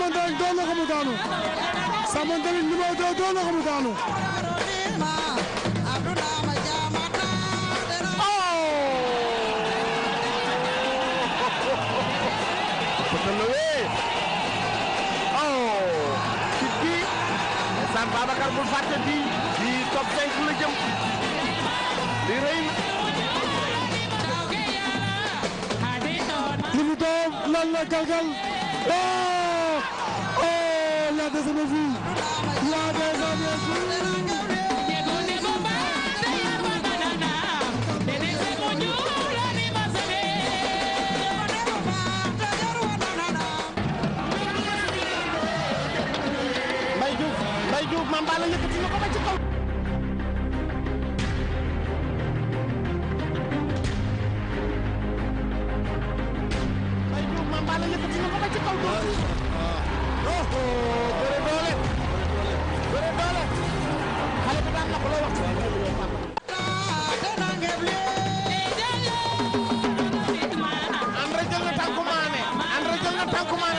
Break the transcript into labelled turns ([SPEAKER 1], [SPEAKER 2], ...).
[SPEAKER 1] Samantha doon na ko mu daanu Samantha numéro 2 doon na ko mu daanu
[SPEAKER 2] San Babacar bul fàtte bi di top 5 la jëm di rëy
[SPEAKER 1] Limito lan la galgal oh oh la deuxième vue la deuxième vue
[SPEAKER 2] Mbaye Diouf Mbaye Diouf Mame Balla yëkkati na ko ba ci kaw Mbaye Diouf Mame Balla yëkkati na ko ba ci kaw oh bëre doole bëre doole xale bi daan na ko loo wax Andre jël na tànku Mané Andre jël na tànku Mané